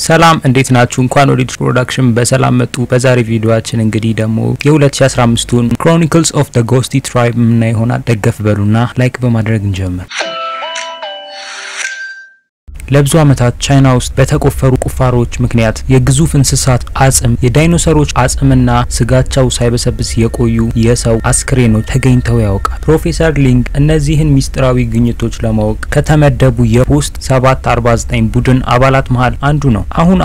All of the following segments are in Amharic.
ሰላም እንዴት ናችሁ? እንኳን ወደ ዲሽ ፕሮዳክሽን በሰላም መጡ። በዛሬ ቪዲዮአችን እንግዲህ ደግሞ የ2015ቱን ክሮኒክልስ ኦፍ ዘ ጎስቲ ትራይብ ምና ይሆናል። ደገፍ በሉና ላይክ በማድረግ እንጀምር። ለብዙ ዓመታት ቻይና ውስጥ በተቆፈሩ ቁፋሮዎች ምክንያት የግዙፍ እንስሳት አጽም፣ የዳይኖሰሮች አጽምና ስጋቸው ሳይበሰብስ የቆዩ የሰው አስክሬኖች ተገኝተው ያውቃል። ፕሮፌሰር ሊንግ እነዚህን ሚስጥራዊ ግኝቶች ለማወቅ ከተመደቡ የፖስት 749 ቡድን አባላት መሃል አንዱ ነው። አሁን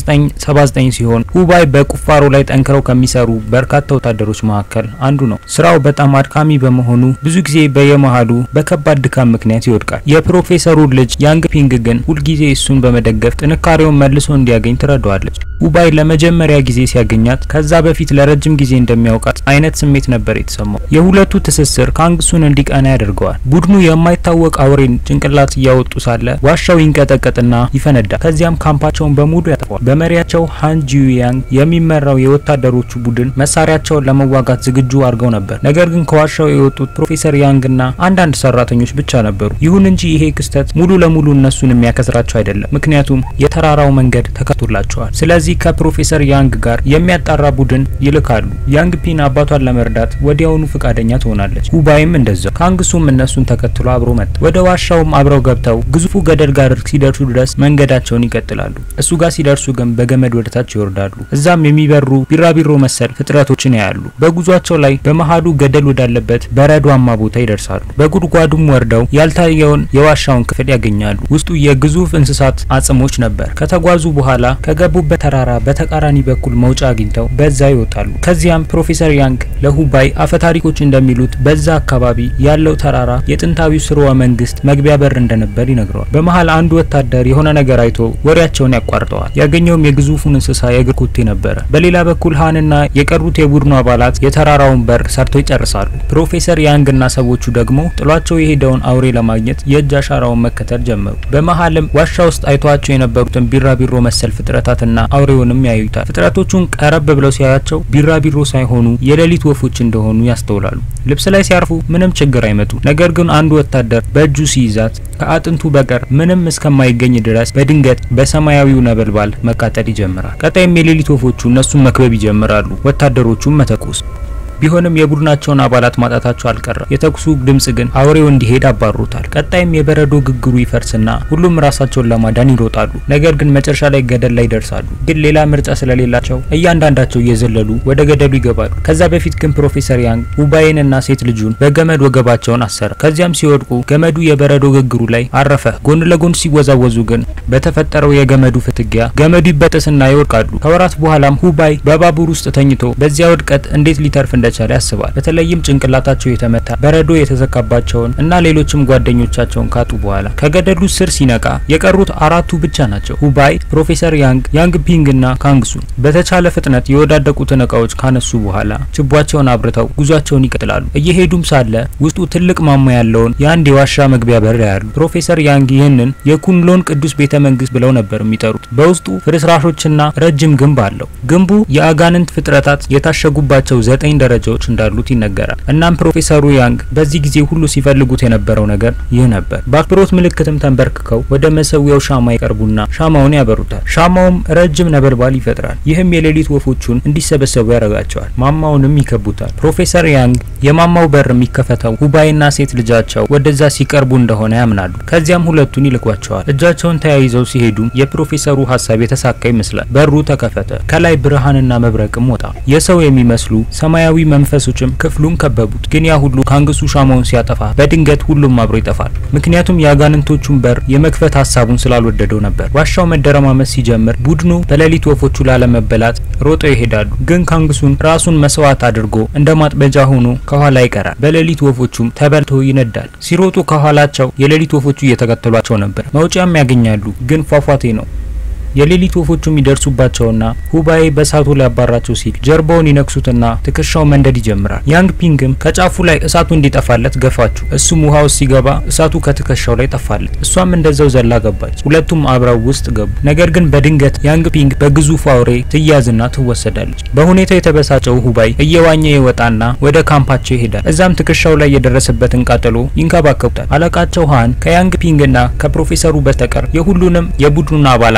1979 ሲሆን ሁባይ በቁፋሮ ላይ ጠንክረው ከሚሰሩ በርካታ ወታደሮች መካከል አንዱ ነው። ስራው በጣም አድካሚ በመሆኑ ብዙ ጊዜ በየመሃሉ በከባድ ድካም ምክንያት ይወድቃል። የፕሮፌሰሩ ልጅ ያንግ ፒንግ ግን ሁልጊዜ እሱን በመደገፍ ጥንካሬውን መልሶ እንዲያገኝ ትረዳዋለች። ሁባይ ለመጀመሪያ ጊዜ ሲያገኛት ከዛ በፊት ለረጅም ጊዜ እንደሚያውቃት አይነት ስሜት ነበር የተሰማው። የሁለቱ ትስስር ካንግሱን እንዲቀና ያደርገዋል። ቡድኑ የማይታወቅ አውሬን ጭንቅላት እያወጡ ሳለ ዋሻው ይንቀጠቀጥና ይፈነዳል። ከዚያም ካምፓቸውን በሙሉ ያጠፋል። በመሪያቸው ሃን ጂዩያንግ የሚመራው የወታደሮቹ ቡድን መሳሪያቸውን ለመዋጋት ዝግጁ አድርገው ነበር። ነገር ግን ከዋሻው የወጡት ፕሮፌሰር ያንግና አንዳንድ ሰራተኞች ብቻ ነበሩ። ይሁን እንጂ ይሄ ክስተት ሙሉ ለሙሉ እነሱን የሚያከስራቸው አይደለም፣ ምክንያቱም የተራራው መንገድ ተከፍቶላቸዋል። ስለዚህ ከፕሮፌሰር ያንግ ጋር የሚያጣራ ቡድን ይልካሉ። ያንግ ፒን አባቷን ለመርዳት ወዲያውኑ ፈቃደኛ ትሆናለች። ሁባይም እንደዛው። ካንግሱም እነሱን ተከትሎ አብሮ መጣ። ወደ ዋሻውም አብረው ገብተው ግዙፉ ገደል ጋር ሲደርሱ ድረስ መንገዳቸውን ይቀጥላሉ። እሱ ጋር ሲደርሱ ግን በገመድ ወደታች ይወርዳሉ። እዛም የሚበሩ ቢራቢሮ መሰል ፍጥረቶችን ያያሉ። በጉዟቸው ላይ በመሃሉ ገደል ወዳለበት በረዷማ ቦታ ይደርሳሉ። በጉድጓዱም ወርደው ያልታየውን የዋሻውን ክፍል ያገኛሉ። ውስጡ የግዙፍ እንስሳት አጽሞች ነበር። ከተጓዙ በኋላ ከገቡበት ተራራ በተቃራኒ በኩል መውጫ አግኝተው በዛ ይወጣሉ። ከዚያም ፕሮፌሰር ያንግ ለሁባይ አፈታሪኮች እንደሚሉት በዛ አካባቢ ያለው ተራራ የጥንታዊው ስርወ መንግስት መግቢያ በር እንደነበር ይነግረዋል። በመሃል አንዱ ወታደር የሆነ ነገር አይቶ ወሬያቸውን ያቋርጠዋል። ያገኘውም የግዙፉን እንስሳ የእግር ኮቴ ነበረ። በሌላ በኩል ሃንና የቀሩት የቡድኑ አባላት የተራራውን በር ሰርተው ይጨርሳሉ። ፕሮፌሰር ያንግና ሰዎቹ ደግሞ ጥሏቸው የሄደውን አውሬ ለማግኘት የእጅ አሻራውን መከተል ጀመሩ። በመሃልም ዋሻ ውስጥ አይተዋቸው የነበሩትን ቢራቢሮ መሰል ፍጥረታትና አውሬውንም ያዩታል። ፍጥረቶቹን ቀረብ ብለው ሲያያቸው ቢራቢሮ ሳይሆኑ የሌሊት ወፎች እንደሆኑ ያስተውላሉ። ልብስ ላይ ሲያርፉ ምንም ችግር አይመጡ። ነገር ግን አንዱ ወታደር በእጁ ሲይዛት ከአጥንቱ በቀር ምንም እስከማይገኝ ድረስ በድንገት በሰማያዊው ነበልባል መቃጠል ይጀምራል። ቀጣይም የሌሊት ወፎቹ እነሱን መክበብ ይጀምራሉ፣ ወታደሮቹም መተኮስ ቢሆንም የቡድናቸውን አባላት ማጣታቸው አልቀረም። የተኩሱ ድምጽ ግን አውሬው እንዲሄድ አባሩታል። ቀጣይም የበረዶ ግግሩ ይፈርስና ሁሉም ራሳቸውን ለማዳን ይሮጣሉ። ነገር ግን መጨረሻ ላይ ገደል ላይ ይደርሳሉ። ግን ሌላ ምርጫ ስለሌላቸው እያንዳንዳቸው እየዘለሉ ወደ ገደሉ ይገባሉ። ከዛ በፊት ግን ፕሮፌሰር ያንግ ሁባይንና ሴት ልጁን በገመድ ወገባቸውን አሰረ። ከዚያም ሲወድቁ ገመዱ የበረዶ ግግሩ ላይ አረፈ። ጎን ለጎን ሲወዛወዙ ግን በተፈጠረው የገመዱ ፍትጊያ ገመዱ ይበጠስና ይወድቃሉ። ከወራት በኋላም ሁባይ በባቡር ውስጥ ተኝቶ በዚያ ውድቀት እንዴት ሊተርፍ እንደቻለ ያስባል። በተለይም ጭንቅላታቸው የተመታ በረዶ የተዘካባቸውን እና ሌሎችም ጓደኞቻቸውን ካጡ በኋላ ከገደሉ ስር ሲነቃ የቀሩት አራቱ ብቻ ናቸው። ሁባይ፣ ፕሮፌሰር ያንግ፣ ያንግ ፒንግ እና ካንግሱን በተቻለ ፍጥነት የወዳደቁትን እቃዎች ካነሱ በኋላ ችቧቸውን አብርተው ጉዟቸውን ይቀጥላሉ። እየሄዱም ሳለ ውስጡ ትልቅ ማማ ያለውን የአንድ የዋሻ መግቢያ በር ያሉ። ፕሮፌሰር ያንግ ይህንን የኩንሎን ቅዱስ ቤተ መንግስት ብለው ነበር የሚጠሩት። በውስጡ ፍርስራሾችና ረጅም ግንብ አለው። ግንቡ የአጋንንት ፍጥረታት የታሸጉባቸው ዘጠኝ ደረጃዎች እንዳሉት ይነገራል። እናም ፕሮፌሰሩ ያንግ በዚህ ጊዜ ሁሉ ሲፈልጉት የነበረው ነገር ይህ ነበር። በአክብሮት ምልክትም ተንበርክከው ወደ መሰዊያው ሻማ ይቀርቡና ሻማውን ያበሩታል። ሻማውም ረጅም ነበልባል ይፈጥራል። ይህም የሌሊት ወፎቹን እንዲሰበሰቡ ያደርጋቸዋል። ማማውንም ይከቡታል። ፕሮፌሰር ያንግ የማማው በር የሚከፈተው ሁባይና ሴት ልጃቸው ወደዛ ሲቀርቡ እንደሆነ ያምናሉ። ከዚያም ሁለቱን ይልኳቸዋል። እጃቸውን ተያይዘው ሲሄዱ የፕሮፌሰሩ ሀሳብ የተሳካ ይመስላል። በሩ ተከፈተ። ከላይ ብርሃንና መብረቅም ወጣ። የሰው የሚመስሉ ሰማያዊ መንፈሶችም ክፍሉን ከበቡት። ግን ያ ሁሉ ካንግሱ ሻማውን ሲያጠፋ በድንገት ሁሉም አብሮ ይጠፋል። ምክንያቱም የአጋንንቶቹን በር የመክፈት ሀሳቡን ስላልወደደው ነበር። ዋሻው መደረማመስ ሲጀምር ቡድኑ በሌሊት ወፎቹ ላለመበላት ሮጠው ይሄዳሉ። ግን ካንግሱን ራሱን መስዋዕት አድርጎ እንደ ማጥበጃ ሆኖ ከኋላ ይቀራል። በሌሊት ወፎቹም ተበልቶ ይነዳል። ሲሮጡ ከኋላቸው የሌሊት ወፎቹ እየተከተሏቸው ነበር። መውጫም ያገኛሉ፣ ግን ፏፏቴ ነው። የሌሊት ወፎቹም ይደርሱባቸውና ሁባይ በእሳቱ ሊያባራቸው ሲል ጀርባውን ይነክሱትና ትከሻው መንደድ ይጀምራል። ያንግ ፒንግም ከጫፉ ላይ እሳቱ እንዲጠፋለት ገፋችሁ። እሱም ውሃ ውስጥ ሲገባ እሳቱ ከትከሻው ላይ ጠፋለት። እሷም እንደዛው ዘላ ገባች። ሁለቱም አብረው ውስጥ ገቡ። ነገር ግን በድንገት ያንግ ፒንግ በግዙፍ አውሬ ትያዝና ትወሰዳለች። በሁኔታው የተበሳጨው ሁባይ እየዋኘ ይወጣና ወደ ካምፓቸው ይሄዳል። እዛም ትከሻው ላይ የደረሰበትን ቃጠሎ ይንከባከቡታል። አለቃቸው ሃን ከያንግ ፒንግና ከፕሮፌሰሩ በስተቀር የሁሉንም የቡድኑን አባላት አስክሬን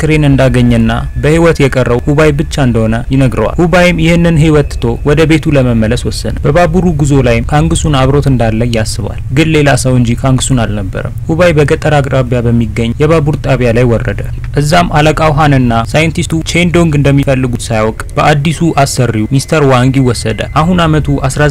አስክሬን እንዳገኘና በህይወት የቀረው ሁባይ ብቻ እንደሆነ ይነግረዋል። ሁባይም ይህንን ህይወት ትቶ ወደ ቤቱ ለመመለስ ወሰነ። በባቡሩ ጉዞ ላይም ካንግሱን አብሮት እንዳለ ያስባል። ግን ሌላ ሰው እንጂ ካንግሱን አልነበረም። ሁባይ በገጠር አቅራቢያ በሚገኝ የባቡር ጣቢያ ላይ ወረደ። እዛም አለቃው ሃንና ሳይንቲስቱ ቼንዶንግ እንደሚፈልጉት ሳያውቅ በአዲሱ አሰሪው ሚስተር ዋንግ ይወሰደ። አሁን አመቱ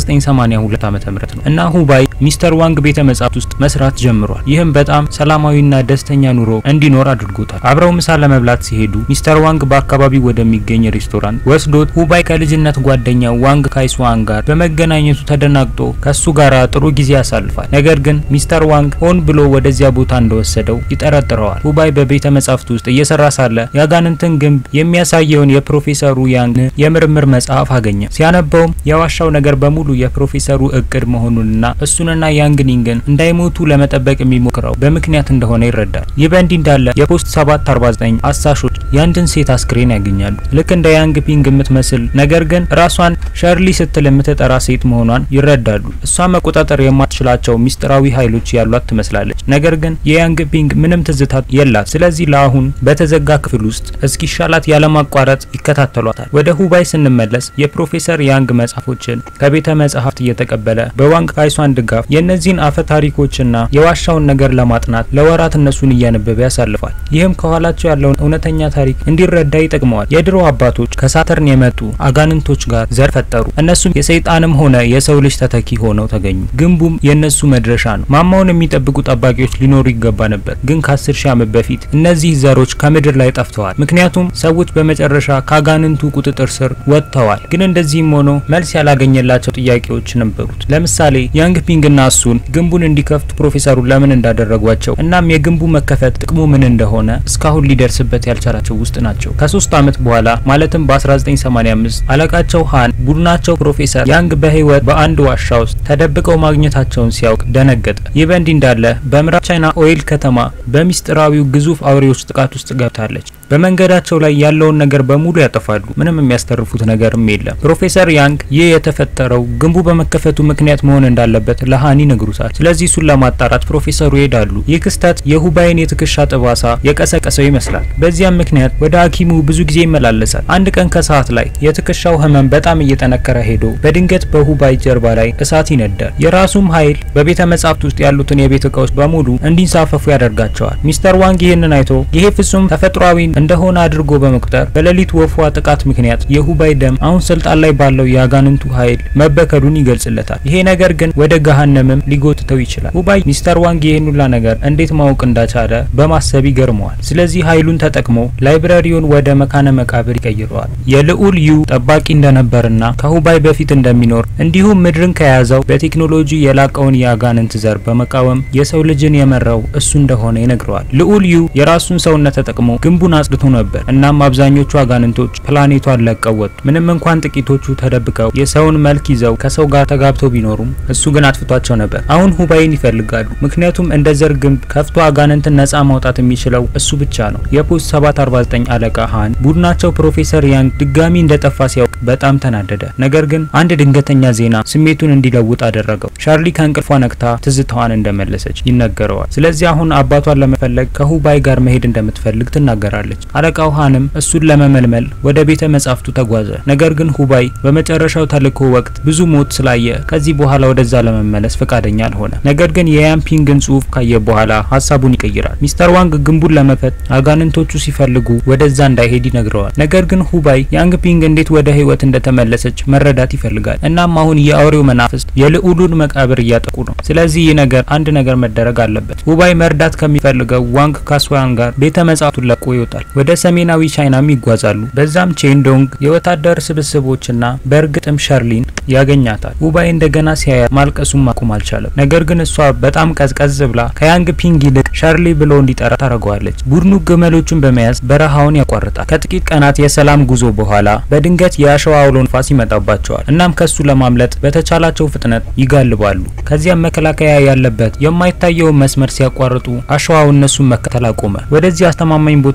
1982 ዓመተ ምህረት ነው እና ሁባይ ሚስተር ዋንግ ቤተ መጻሕፍት ውስጥ መስራት ጀምሯል። ይህም በጣም ሰላማዊና ደስተኛ ኑሮ እንዲኖር አድርጎታል። አብረው ምሳ ለመብላት ሲሄዱ ሚስተር ዋንግ በአካባቢው ወደሚገኝ ሬስቶራንት ወስዶት ሁባይ ከልጅነት ጓደኛው ዋንግ ካይስዋን ጋር በመገናኘቱ ተደናግጦ ከሱ ጋር ጥሩ ጊዜ ያሳልፋል። ነገር ግን ሚስተር ዋንግ ሆን ብሎ ወደዚያ ቦታ እንደወሰደው ይጠረጥረዋል። ሁባይ በቤተ መጻሕፍት ውስጥ እየሰራ ሳለ የአጋንንትን ግንብ የሚያሳየውን የፕሮፌሰሩ ያንግ የምርምር መጽሐፍ አገኘ። ሲያነበውም የዋሻው ነገር በሙሉ የፕሮፌሰሩ እቅድ መሆኑንና እሱንና ያንግኒንግን እንዳይሞቱ ለመጠበቅ የሚሞክረው በምክንያት እንደሆነ ይረዳል። ይህ በእንዲህ እንዳለ የፖስት 749 አሳሾች የአንድን ሴት አስክሬን ያገኛሉ። ልክ እንደ ያንግ ፒንግ የምትመስል ነገር ግን ራሷን ሸርሊ ስትል የምትጠራ ሴት መሆኗን ይረዳሉ። እሷ መቆጣጠር የማትችላቸው ሚስጥራዊ ኃይሎች ያሏት ትመስላለች። ነገር ግን የያንግ ፒንግ ምንም ትዝታ የላት። ስለዚህ ለአሁን በተዘጋ ክፍል ውስጥ እስኪሻላት ያለማቋረጥ ይከታተሏታል። ወደ ሁባይ ስንመለስ የፕሮፌሰር ያንግ መጽሐፎችን ከቤተ መጽሐፍት እየተቀበለ በዋንግ ካይሷን ድጋፍ የእነዚህን አፈ ታሪኮችና የዋሻውን ነገር ለማጥናት ለወራት እነሱን እያነበበ ያሳልፋል። ይህም ከኋላቸው ያለውን እውነተኛ ታሪክ እንዲረዳ ይጠቅመዋል። የድሮ አባቶች ከሳተርን የመጡ አጋንንቶች ጋር ዘር ፈጠሩ። እነሱም የሰይጣንም ሆነ የሰው ልጅ ተተኪ ሆነው ተገኙ። ግንቡም የእነሱ መድረሻ ነው። ማማውን የሚጠብቁ ጠባቂዎች ሊኖሩ ይገባ ነበር። ግን ከአስር ሺህ ዓመት በፊት እነዚህ ዘሮች ከምድር ላይ ጠፍተዋል። ምክንያቱም ሰዎች በመጨረሻ ከአጋንንቱ ቁጥጥር ስር ወጥተዋል። ግን እንደዚህም ሆኖ መልስ ያላገኘላቸው ጥያቄዎች ነበሩት። ለምሳሌ ያንግ ፒንግና እሱን ግንቡን እንዲከፍቱ ፕሮፌሰሩ ለምን እንዳደረጓቸው እናም የግንቡ መከፈት ጥቅሙ ምን እንደሆነ እስካሁን ሊደርስበት ያልቻላቸው ውስጥ ናቸው። ከሶስት ዓመት በኋላ ማለትም በ1985 አለቃቸው ሃን ቡድናቸው ፕሮፌሰር ያንግ በህይወት በአንድ ዋሻ ውስጥ ተደብቀው ማግኘታቸውን ሲያውቅ ደነገጠ። ይህ በእንዲህ እንዳለ በምዕራብ ቻይና ኦይል ከተማ በሚስጥራዊው ግዙፍ አውሬዎች ጥቃት ውስጥ ገብታለች። በመንገዳቸው ላይ ያለውን ነገር በሙሉ ያጠፋሉ። ምንም የሚያስተርፉት ነገርም የለም። ፕሮፌሰር ያንግ ይህ የተፈጠረው ግንቡ በመከፈቱ ምክንያት መሆን እንዳለበት ለሃኒ ይነግሩታል። ስለዚህ እሱን ለማጣራት ፕሮፌሰሩ ይሄዳሉ። ይህ ክስተት የሁባይን የትከሻ ጠባሳ የቀሰቀሰው ይመስላል። በዚያም ምክንያት ወደ ሐኪሙ ብዙ ጊዜ ይመላለሳል። አንድ ቀን ከሰዓት ላይ የትከሻው ህመም በጣም እየጠነከረ ሄዶ በድንገት በሁባይ ጀርባ ላይ እሳት ይነዳል። የራሱም ኃይል በቤተ መጻሕፍት ውስጥ ያሉትን የቤት እቃዎች በሙሉ እንዲንሳፈፉ ያደርጋቸዋል። ሚስተር ዋንግ ይህንን አይቶ ይሄ ፍጹም ተፈጥሯዊ እንደሆነ አድርጎ በመቁጠር በሌሊት ወፏ ጥቃት ምክንያት የሁባይ ደም አሁን ስልጣን ላይ ባለው የአጋንንቱ ኃይል መበከሉን ይገልጽለታል። ይሄ ነገር ግን ወደ ገሃነምም ሊጎትተው ይችላል። ሁባይ ሚስተር ዋንግ ይህን ሁላ ነገር እንዴት ማወቅ እንዳቻለ በማሰብ ይገርመዋል። ስለዚህ ኃይሉን ተጠቅሞ ላይብረሪውን ወደ መካነ መቃብር ይቀይረዋል። የልዑል ዩ ጠባቂ እንደነበርና ከሁባይ በፊት እንደሚኖር እንዲሁም ምድርን ከያዘው በቴክኖሎጂ የላቀውን የአጋንንት ዘር በመቃወም የሰው ልጅን የመራው እሱ እንደሆነ ይነግረዋል። ልዑል ዩ የራሱን ሰውነት ተጠቅሞ ግንቡን አጽድቶ ነበር። እናም አብዛኞቹ አጋንንቶች ፕላኔቷን ለቀው ወጡ። ምንም እንኳን ጥቂቶቹ ተደብቀው የሰውን መልክ ይዘው ከሰው ጋር ተጋብተው ቢኖሩም እሱ ግን አጥፍቷቸው ነበር። አሁን ሁባይን ይፈልጋሉ። ምክንያቱም እንደ ዘር ግንብ ከፍቶ አጋንንትን ነጻ ማውጣት የሚችለው እሱ ብቻ ነው። የፖስት 749 አለቃ ሃን ቡድናቸው ፕሮፌሰር ያንግ ድጋሚ እንደጠፋ ሲያውቅ በጣም ተናደደ። ነገር ግን አንድ ድንገተኛ ዜና ስሜቱን እንዲለውጥ አደረገው። ሻርሊ ከእንቅልፏ ነቅታ ትዝታዋን እንደመለሰች ይነገረዋል። ስለዚህ አሁን አባቷን ለመፈለግ ከሁባይ ጋር መሄድ እንደምትፈልግ ትናገራለች። አለቃው ሃንም እሱን ለመመልመል ወደ ቤተ መጻሕፍቱ ተጓዘ። ነገር ግን ሁባይ በመጨረሻው ተልእኮ ወቅት ብዙ ሞት ስላየ ከዚህ በኋላ ወደዛ ለመመለስ ፈቃደኛ አልሆነ። ነገር ግን የያምፒንግን ጽሑፍ ካየ በኋላ ሀሳቡን ይቀይራል። ሚስተር ዋንግ ግንቡን ለመፈት አጋንንቶቹ ሲፈልጉ ወደዛ እንዳይሄድ ይነግረዋል። ነገር ግን ሁባይ ያንግ ፒንግ እንዴት ወደ ህይወት እንደተመለሰች መረዳት ይፈልጋል። እናም አሁን የአውሬው መናፍስት የልዑሉን መቃብር እያጠቁ ነው። ስለዚህ ይህ ነገር አንድ ነገር መደረግ አለበት። ሁባይ መርዳት ከሚፈልገው ዋንግ ካስዋን ጋር ቤተ መጻሕፍቱን ለቆ ይወጣል። ወደ ሰሜናዊ ቻይናም ይጓዛሉ። በዛም ቼንዶንግ የወታደር ስብስቦችና በእርግጥም ሸርሊን ያገኛታል። ሁባይ እንደገና ሲያያት ማልቀሱን ማቆም አልቻለም። ነገር ግን እሷ በጣም ቀዝቀዝ ብላ ከያንግ ፒንግ ይልቅ ሸርሊ ብሎ እንዲጠራ ታደርገዋለች። ቡድኑ ግመሎቹን በመያዝ በረሃውን ያቋርጣል። ከጥቂት ቀናት የሰላም ጉዞ በኋላ በድንገት የአሸዋ አውሎ ንፋስ ይመጣባቸዋል። እናም ከሱ ለማምለጥ በተቻላቸው ፍጥነት ይጋልባሉ። ከዚያም መከላከያ ያለበት የማይታየውን መስመር ሲያቋርጡ አሸዋው እነሱን መከተል አቆመ። ወደዚህ አስተማማኝ ቦታ ከደረሱ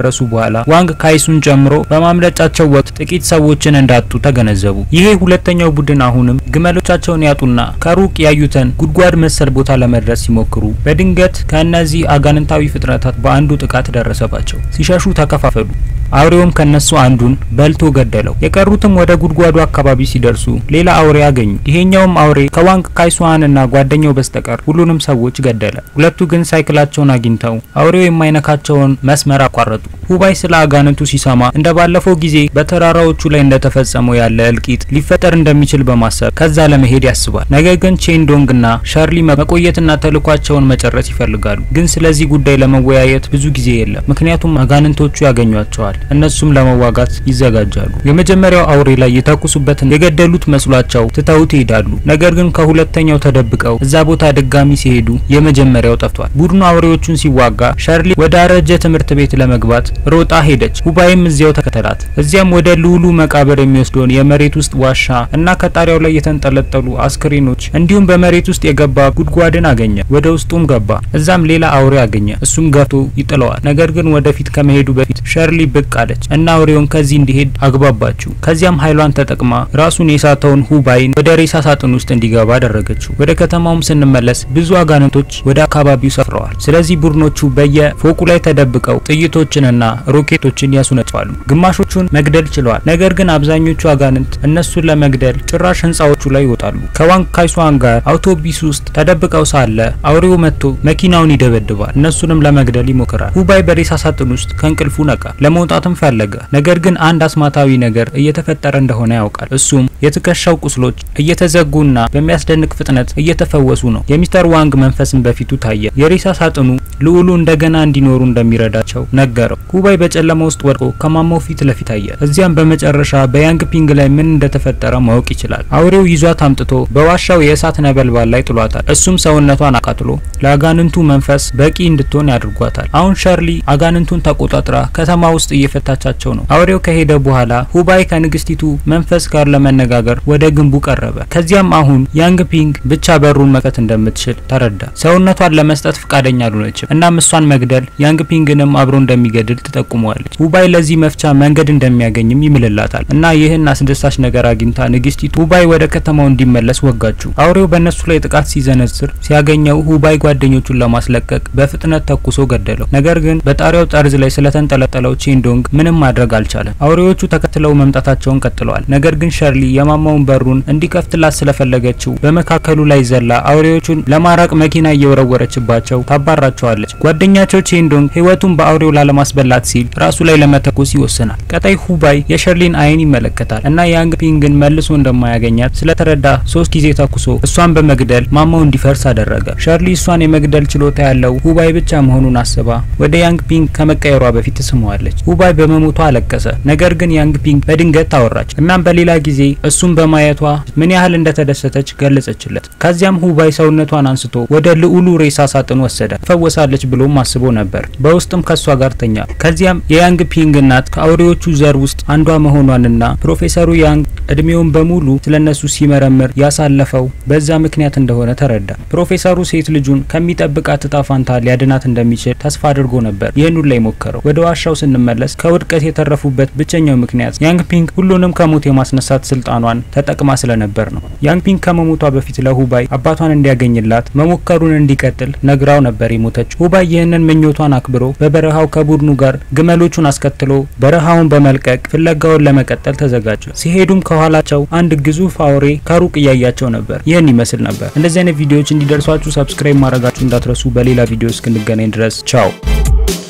ከጨረሱ በኋላ ዋንግ ካይሱን ጨምሮ በማምለጫቸው ወቅት ጥቂት ሰዎችን እንዳጡ ተገነዘቡ። ይሄ ሁለተኛው ቡድን አሁንም ግመሎቻቸውን ያጡና ከሩቅ ያዩትን ጉድጓድ መሰል ቦታ ለመድረስ ሲሞክሩ በድንገት ከእነዚህ አጋንንታዊ ፍጥረታት በአንዱ ጥቃት ደረሰባቸው። ሲሸሹ ተከፋፈሉ። አውሬውም ከነሱ አንዱን በልቶ ገደለው። የቀሩትም ወደ ጉድጓዱ አካባቢ ሲደርሱ ሌላ አውሬ አገኙ። ይሄኛውም አውሬ ከዋንግ ካይሱዋንና ጓደኛው በስተቀር ሁሉንም ሰዎች ገደለ። ሁለቱ ግን ሳይክላቸውን አግኝተው አውሬው የማይነካቸውን መስመር አቋረጡ። ሁባይ ስለ አጋንንቱ ሲሰማ እንደ ባለፈው ጊዜ በተራራዎቹ ላይ እንደተፈጸመው ያለ እልቂት ሊፈጠር እንደሚችል በማሰብ ከዛ ለመሄድ ያስባል። ነገር ግን ቼንዶንግና ሻርሊ መቆየትና ተልኳቸውን መጨረስ ይፈልጋሉ። ግን ስለዚህ ጉዳይ ለመወያየት ብዙ ጊዜ የለም፣ ምክንያቱም አጋንንቶቹ ያገኟቸዋል። እነሱም ለመዋጋት ይዘጋጃሉ። የመጀመሪያው አውሬ ላይ የተኩሱበትን የገደሉት መስሏቸው ትተውት ይሄዳሉ። ነገር ግን ከሁለተኛው ተደብቀው እዛ ቦታ ድጋሚ ሲሄዱ የመጀመሪያው ጠፍቷል። ቡድኑ አውሬዎቹን ሲዋጋ ሻርሊ ወደ አረጀ ትምህርት ቤት ለመግባት ሮጣ ሄደች። ሁባይም እዚያው ተከተላት። እዚያም ወደ ልዑሉ መቃብር የሚወስደውን የመሬት ውስጥ ዋሻ እና ከጣሪያው ላይ የተንጠለጠሉ አስክሬኖች እንዲሁም በመሬት ውስጥ የገባ ጉድጓድን አገኘ። ወደ ውስጡም ገባ። እዛም ሌላ አውሬ አገኘ። እሱም ገፍቶ ይጥለዋል። ነገር ግን ወደፊት ከመሄዱ በፊት ሸርሊ ብቅ አለች እና አውሬውን ከዚህ እንዲሄድ አግባባችው። ከዚያም ኃይሏን ተጠቅማ ራሱን የሳተውን ሁባይን ወደ ሬሳ ሳጥን ውስጥ እንዲገባ አደረገችው። ወደ ከተማውም ስንመለስ ብዙ አጋንንቶች ወደ አካባቢው ሰፍረዋል። ስለዚህ ቡድኖቹ በየፎቁ ላይ ተደብቀው ጥይቶችንና ሮኬቶችን ያሱነጫሉ። ግማሾቹን መግደል ችለዋል። ነገር ግን አብዛኞቹ አጋንንት እነሱን ለመግደል ጭራሽ ህንጻዎቹ ላይ ይወጣሉ። ከዋንግ ካይሷን ጋር አውቶቢስ ውስጥ ተደብቀው ሳለ አውሬው መጥቶ መኪናውን ይደበድባል። እነሱንም ለመግደል ይሞክራል። ሁባይ በሬሳ ሳጥን ውስጥ ከእንቅልፉ ነቃ። ለመውጣትም ፈለገ። ነገር ግን አንድ አስማታዊ ነገር እየተፈጠረ እንደሆነ ያውቃል። እሱም የትከሻው ቁስሎች እየተዘጉና በሚያስደንቅ ፍጥነት እየተፈወሱ ነው። የሚስተር ዋንግ መንፈስም በፊቱ ታየ። የሬሳ ሳጥኑ ልዑሉ እንደገና እንዲኖሩ እንደሚረዳቸው ነገረው። ሁባይ በጨለማ ውስጥ ወድቆ ከማማው ፊት ለፊት አየ። እዚያም በመጨረሻ በያንግ ፒንግ ላይ ምን እንደተፈጠረ ማወቅ ይችላል። አውሬው ይዟት አምጥቶ በዋሻው የእሳት ነበልባል ላይ ጥሏታል። እሱም ሰውነቷን አቃጥሎ ለአጋንንቱ መንፈስ በቂ እንድትሆን ያድርጓታል። አሁን ሸርሊ አጋንንቱን ተቆጣጥራ ከተማ ውስጥ እየፈታቻቸው ነው። አውሬው ከሄደ በኋላ ሁባይ ከንግስቲቱ መንፈስ ጋር ለመነጋገር ወደ ግንቡ ቀረበ። ከዚያም አሁን ያንግ ፒንግ ብቻ በሩን መክፈት እንደምትችል ተረዳ። ሰውነቷን ለመስጠት ፍቃደኛ አልሆነችም። እናም እሷን መግደል ያንግ ፒንግንም አብሮ እንደሚገድል ትጠቁመዋለች። ሁባይ ለዚህ መፍቻ መንገድ እንደሚያገኝም ይምልላታል እና ይህን አስደሳች ነገር አግኝታ ንግስቲቱ ሁባይ ወደ ከተማው እንዲመለስ ወጋችው። አውሬው በእነሱ ላይ ጥቃት ሲዘነዝር ሲያገኘው ሁባይ ጓደኞቹን ለማስለቀቅ በፍጥነት ተኩሶ ገደለው። ነገር ግን በጣሪያው ጠርዝ ላይ ስለተንጠለጠለው ቼንዶንግ ምንም ማድረግ አልቻለም። አውሬዎቹ ተከትለው መምጣታቸውን ቀጥለዋል። ነገር ግን ሸርሊ የማማውን በሩን እንዲከፍትላት ስለፈለገችው በመካከሉ ላይ ዘላ አውሬዎቹን ለማራቅ መኪና እየወረወረችባቸው ታባራቸዋለች። ጓደኛቸው ቼንዶንግ ህይወቱን በአውሬው ላለማስበላት ሲል ራሱ ላይ ለመተኮስ ይወስናል። ቀጣይ ሁባይ የሸርሊን አይን ይመለከታል እና ያንግ ፒንግን መልሶ እንደማያገኛት ስለተረዳ ሶስት ጊዜ ተኩሶ እሷን በመግደል ማማው እንዲፈርስ አደረገ። ሸርሊ እሷን የመግደል ችሎታ ያለው ሁባይ ብቻ መሆኑን አስባ ወደ ያንግ ፒንግ ከመቀየሯ በፊት ትስመዋለች። ሁባይ በመሞቷ አለቀሰ። ነገር ግን ያንግ ፒንግ በድንገት ታወራች። እናም በሌላ ጊዜ እሱን በማየቷ ምን ያህል እንደተደሰተች ገለጸችለት። ከዚያም ሁባይ ሰውነቷን አንስቶ ወደ ልዑሉ ሬሳ ሳጥን ወሰደ። ፈወሳለች ብሎም አስቦ ነበር። በውስጥም ከሷ ጋር ተኛ። ከዚያም የያንግ ፒንግ እናት ከአውሬዎቹ ዘር ውስጥ አንዷ መሆኗንና ፕሮፌሰሩ ያንግ እድሜውን በሙሉ ስለነሱ ሲመረምር ያሳለፈው በዛ ምክንያት እንደሆነ ተረዳ። ፕሮፌሰሩ ሴት ልጁን ከሚጠብቃት እጣ ፋንታ ሊያድናት እንደሚችል ተስፋ አድርጎ ነበር ይህን ላይ ሞከረው። ወደ ዋሻው ስንመለስ ከውድቀት የተረፉበት ብቸኛው ምክንያት ያንግ ፒንግ ሁሉንም ከሞት የማስነሳት ስልጣኗን ተጠቅማ ስለነበር ነው። ያንግ ፒንግ ከመሞቷ በፊት ለሁባይ አባቷን እንዲያገኝላት መሞከሩን እንዲቀጥል ነግራው ነበር የሞተችው። ሁባይ ይህንን ምኞቷን አክብሮ በበረሃው ከቡድኑ ጋር ግመሎቹን አስከትሎ በረሃውን በመልቀቅ ፍለጋውን ለመቀጠል ተዘጋጀ። ሲሄዱም ከኋላቸው አንድ ግዙፍ አውሬ ከሩቅ እያያቸው ነበር። ይህን ይመስል ነበር። እንደዚህ አይነት ቪዲዮዎች እንዲደርሷችሁ ሰብስክራይብ ማድረጋችሁ እንዳትረሱ። በሌላ ቪዲዮ እስክንገናኝ ድረስ ቻው።